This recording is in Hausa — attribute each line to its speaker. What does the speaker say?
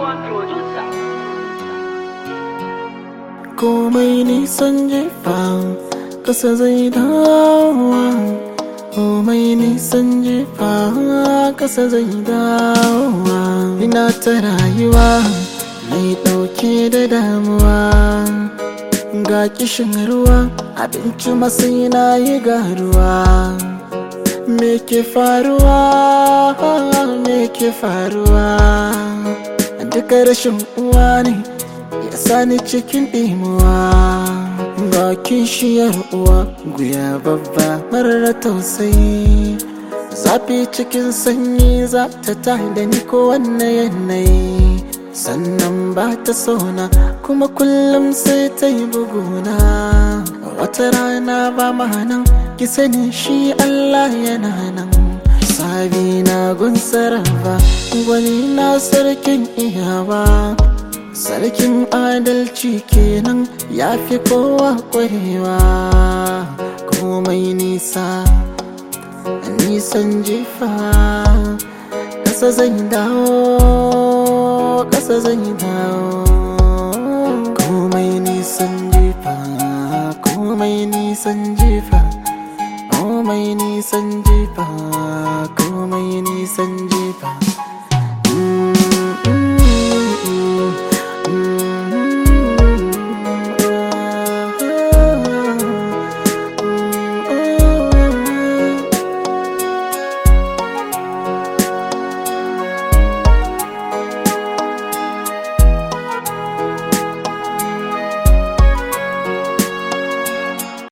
Speaker 1: one producer.
Speaker 2: komai nisan jefa kasa zai dawowa komai nisan jefa kasa zai dawowa ina ta rayuwa mai ɗauke da damuwa ga kishin ruwa abinci masu na yi garuwa me ke faruwa me ke faruwa duka rashin uwa ne ya sani cikin ɗimuwa ga kishiyar uwa guya babba marar tausayi zafi cikin sanyi za ta da ni ko wanne yanayi sannan ba ta sona kuma kullum sai ta yi buguna wata rana ba nan ki sani shi Allah yana nan sabi na gun sarrafa gwani na sarkin iyawa sarkin adalci kenan ya fi kowa kwarewa komai nisa nisan jefa kasa zai dawo kasa zai dawo komai nisan jefa komai nisan jefa komai nisan jefa